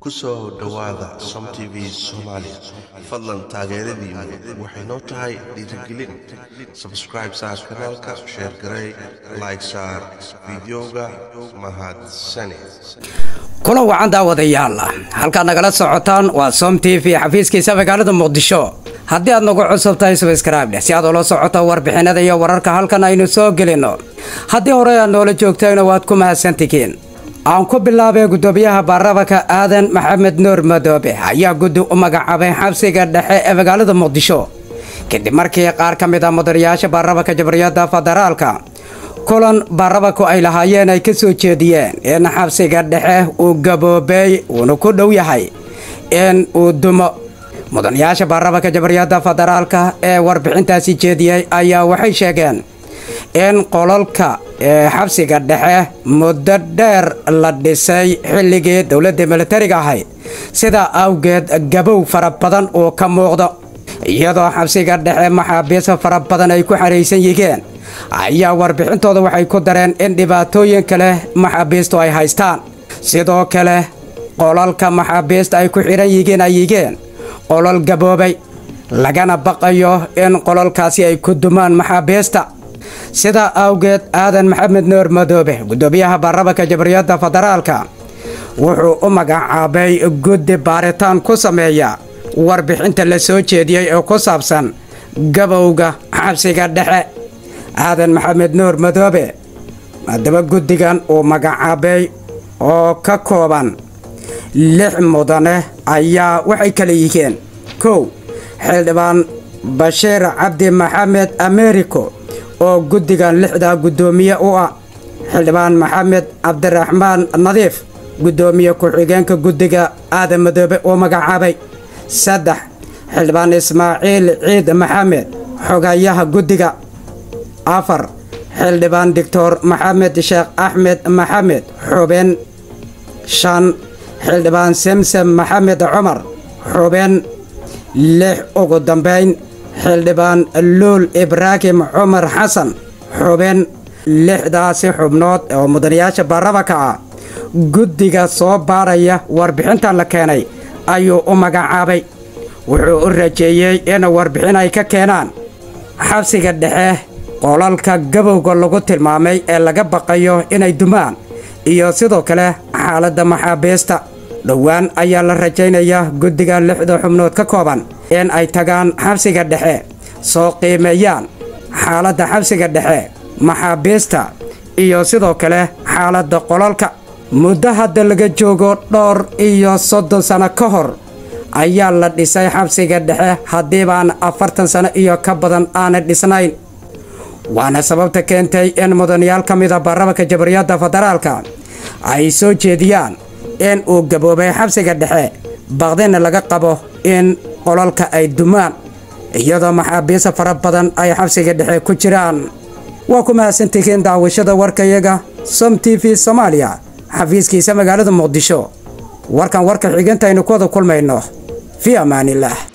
kusoo dhowaada som t v soomaali fadlan taageeradiinu waxay noo tahay dhiirigelin sabscribe saar kanaalka sheer garey like saar fideoga mahadsane kulan wacan daawadayaal halkaad nagala socotaan waa som t v xafiiskiisa magaalada muqdisho haddii aad nagu cusub tahay subscribe si aad ula socoto warbixinada iyo wararka halkan aynu soo gelino haddii hore aad noola joogtayna waad ku mahadsantihiin aan ku bilaabay gudoomiyaha baarlamanka aadan maxamed nuur madoobe ayaa guddi u magacaabay xabsiga dhexe ee magaalada muqdisho kadib markii qaar ka mid a mudanayaasha baarlamanka jamhuuriyadda federaalka kulan baarlamanku ay lahaayeen ay ka soo jeediyeen in xabsiga dhexe uu gaboobay uuna ku dhow yahay in uu dumo mudanayaasha baarlamanka jamhuuriyadda federaalka ee warbixintaasi jeediyey ayaa waxay sheegeen in qolalka ee xabsiga dhexe muddo dheer la dhisay xilligii dowladda militariga ahayd sidaa awgeed gabow fara badan uu ka muuqdo iyadoo xabsiga dhexe maxaabiis fara badan ay ku xaraysan yihiin ayaa warbixintooda waxay ku dareen in dhibaatooyin kale maxaabiistu ay haystaan sidoo kale qolalka maxaabiista ay ku xidhan yihiin ay yihiin qolal gaboobay lagana baqayo in qolalkaasi ay ku dumaan maxaabiista sidaa awgeed aadan maxamed nuur madoobe gudoomiyaha baarlamanka jamhuuriyadda federaalka wuxuu u magacaabay guddi baaritaan ku sameeya warbixinta la soo jeediyey oo ku saabsan gabowga xabsiga dhexe aadan maxamed nuur madoobe haddaba guddigan uu magacaabay oo ka kooban lix mudane ayaa waxay kala yihiin kow xildhibaan bashiir cabdi maxamed americo oo guddigan lixdaa guddoomiye u ah xildhibaan maxamed cabdiraxmaan nadiif guddoomiye ku-xigeenka guddiga aadan madoobe oo magacaabay saddex xildhibaan ismaaciil ciid maxamed xogayaha guddiga afar xildhibaan doctor maxamed sheekh axmed maxamed xubin shan xildhibaan semsem maxamed cumar xubin lix ugu dambayn xildhibaan luul ibraahim cumar xasan xubin lixdaasi xubnood oo mudanayaasha baarlamanka ah guddiga soo baaraya warbixintan la keenay ayuu u magacaabay wuxuu u rajeeyey in warbixin ay ka keenaan xabsiga dhexe qolalka gabowga lagu tilmaamay ee laga baqayo inay dumaan iyo sidoo kale xaaladda maxaabiista dhowaan ayaa la rajaynayaa guddiga lixda xubnood ka kooban in ay tagaan xabsiga dhexe soo qiimeeyaan xaaladda xabsiga dhexe maxaabiista iyo sidoo kale xaaladda qolalka muddo hadda laga joogo dhowr iyo soddon sano ka hor ayaa la dhisay xabsiga dhexe haddiibaan afartan sano iyo ka badan aanay dhisnayn waana sababta keentay in mudanayaal ka mida baarlamanka jamhuuriyadda federaalka ay soo jeediyaan in uu gaboobay xabsiga dhexe baqdina laga qabo in qolalka ay dumaan iyadoo maxaabiista fara badan ay xabsiga dhexe ku jiraan waa ku mahadsantihiin daawashada warkayaga som t v soomaaliya xafiiskiisa magaalada muqdisho warkan warka xigintaynu ku wada kulmayno fii ammaanillaah